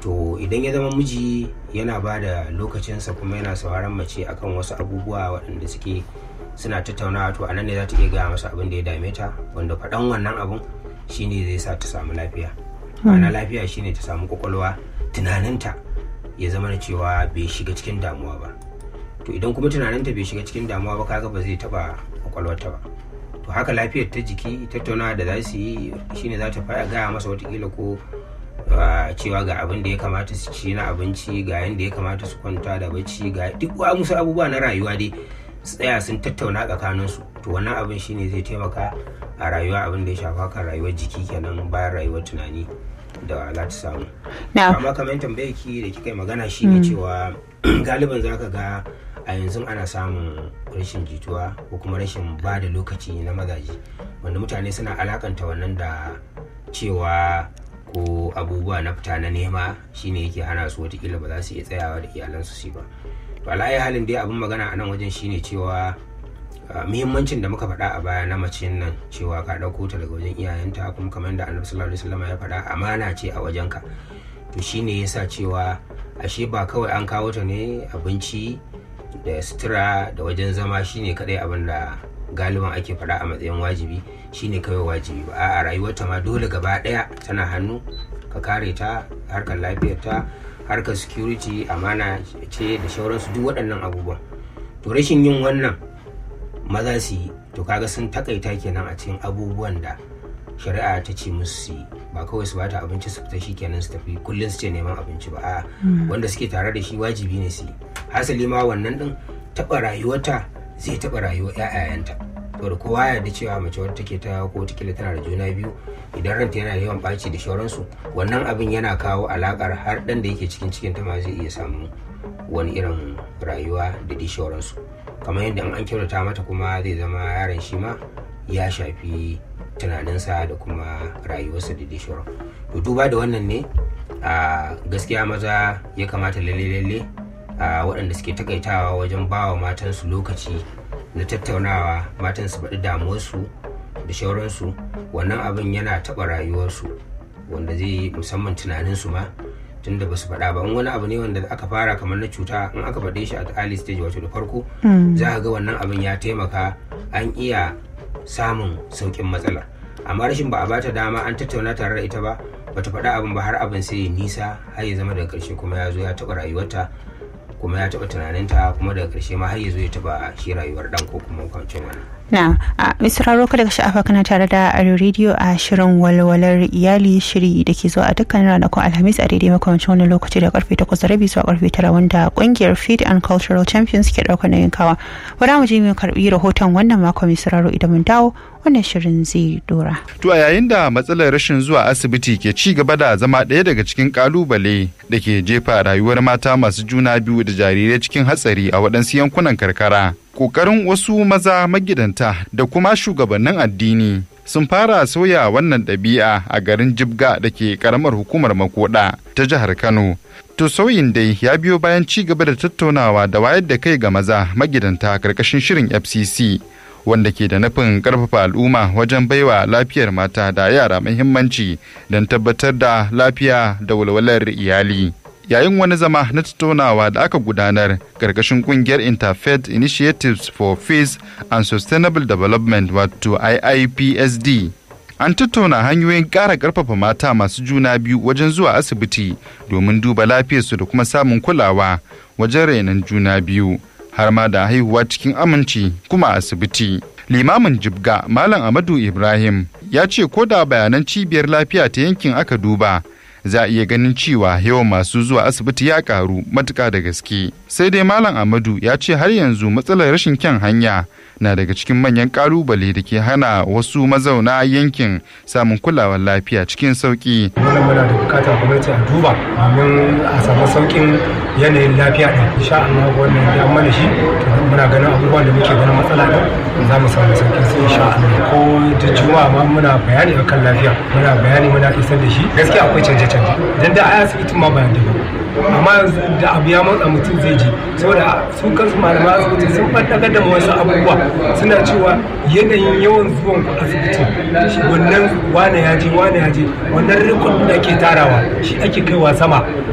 to idan ya zama miji yana ba da lokacinsa kuma yana sauraron mace akan wasu abubuwa waɗanda suke suna tattaunawa to anan ne za ta iya gaya masa abin da ya dame ta wanda faɗan wannan abun shine zai sa ta samu lafiya ma'ana lafiya shine ta samu kwakwalwa tunaninta ya zama na cewa bai shiga cikin damuwa ba to idan kuma tunaninta bai shiga cikin damuwa ba kaga ba zai taba kwakwalwarta ba to haka lafiyar ta jiki tattaunawa da za su yi shine za ta fara gaya masa watakila ko cewa ga abin da ya kamata su ci na abinci ga yadda ya kamata su kwanta da bacci ga duk musu abubuwa na rayuwa dai su tsaya sun tattauna tsakaninsu to wannan abin shine zai taimaka a rayuwa abin da ya shafa kan rayuwar jiki kenan bayan rayuwar tunani da za ta samu amma kamar tambayar ki da kika yi magana shine cewa galiban za ka ga a yanzu ana samun rashin jituwa ko kuma rashin ba da lokaci na mazaje wanda mutane suna alakanta wannan da cewa ko abubuwa na fita na nema shine yake hana su watakila ba za su iya tsayawa da iyalansu su ba to alayi halin dai abin magana a nan wajen shine cewa muhimmancin da muka faɗa a baya na mace nan cewa ka ɗauko ta daga wajen iyayenta kuma kamar da annabi sallallahu alaihi wasallam ya faɗa amana ce a wajenka to shine yasa cewa ashe ba kawai an kawo ta ne abinci da sutura da wajen zama shine kadai abin da galiban ake faɗa a matsayin wajibi shine kawai wajibi ba a rayuwarta ma dole gaba ɗaya tana hannu ka kare ta harkar lafiyarta harkar security amana ce da shauransu duk waɗannan abubuwan to rashin yin wannan maza su yi to kaga sun takaita kenan a cikin abubuwan da shari'a ta ce musu su yi ba kawai su bata abinci su fita kenan su tafi kullum su ce neman abinci ba a wanda suke tare da shi wajibi ne su yi hasali ma wannan din taɓa rayuwarta zai taɓa rayuwar 'ya'yayanta saboda kowa ya da cewa mace wadda take ta ko tikila tana da juna biyu idan ranta yana yawan ɓaci da shauransu wannan abin yana kawo alakar har ɗan da yake cikin cikin ta ma zai iya samu wani irin rayuwa da dai shauransu kamar yadda an kyautata mata kuma zai zama yaron shi ma ya shafi tunaninsa da kuma rayuwarsa da dai shauran to duba da wannan ne a gaskiya maza ya kamata lalle lalle a waɗanda suke takaitawa wajen bawa matansu lokaci na tattaunawa matan su faɗi damuwarsu da shauransu wannan abin yana taɓa rayuwarsu wanda zai musamman tunaninsu ma tunda ba su faɗa ba in wani abu ne wanda aka fara kamar na cuta in aka faɗe shi a early stage wato da farko za ga wannan abin ya taimaka an iya samun sauƙin matsalar amma rashin ba a bata dama an tattauna tare da ita ba bata faɗa abin ba har abin sai ya nisa har ya zama daga ƙarshe kuma ya zo ya taɓa rayuwarta kuma ya taɓa tunaninta kuma daga ƙarshe ma har ya zo ya taɓa shi rayuwar ɗan ko kuma kwancin wannan. na a misraro kada ka sha'afa kana tare da aro rediyo a shirin walwalar iyali shiri da ke zuwa a dukkan ranakun alhamis a daidai makamancin wani lokaci da karfe takwas da rabi zuwa karfe tara wanda kungiyar feed and cultural champions ke ɗaukar nauyin kawa bari mu je mu karbi rahoton wannan mako misraro idan mun dawo wannan shirin zai dora. To a yayin da matsalar rashin zuwa asibiti ke ci gaba da zama ɗaya daga cikin kalubale da ke jefa rayuwar mata masu juna biyu da jarirai cikin hatsari a waɗansu yankunan karkara. Ƙoƙarin wasu maza magidanta da kuma shugabannin addini sun fara sauya wannan ɗabi'a a garin Jibga da ke ƙaramar hukumar Makoda ta jihar Kano. To sauyin dai ya biyo bayan ci gaba da tattaunawa da wayar da kai ga maza magidanta ƙarƙashin shirin FCC. wanda ke da nufin karfafa al'umma wajen baiwa lafiyar mata da yara muhimmanci don tabbatar da lafiya da walwalar iyali. Yayin wani zama na tattaunawa da aka gudanar karkashin kungiyar Interfaith Initiatives for Peace and Sustainable Development wato IIPSD. An tattauna hanyoyin ƙara ƙarfafa mata masu juna biyu wajen zuwa asibiti domin duba lafiyarsu da kuma samun kulawa wajen renon juna biyu. har ma da haihuwa cikin aminci kuma asibiti. Limamin Jibga Malam Amadu Ibrahim ya ce ko da bayanan cibiyar lafiya ta yankin aka duba za a iya ganin cewa yawan masu zuwa asibiti ya karu matuka da gaske. Sai dai Malam Amadu ya ce har yanzu matsalar rashin kyan hanya na daga cikin manyan kalubale da ke hana wasu mazauna yankin samun kulawar lafiya cikin sauki. Wannan muna da bukatar gwamnati a duba domin a samu saukin yanayin lafiya ɗin. Insha Allah wannan ya mana shi muna ganin abubuwan da muke ganin matsala ɗin za mu samu saukin su insha Allah. Ko da juma'a ma muna bayani akan lafiya muna bayani muna isar da shi gaskiya akwai canje-canje. Dan da a asibitin ma bayan da amma yanzu da abu ya matsa mutum zai je saboda su kansu malaman asibiti sun ɓaɗɗagar da wasu abubuwa suna cewa yanayin yawan zuwan ku asibitin wannan wane ya je wane ya je wannan rikon da ake tarawa shi ake kaiwa sama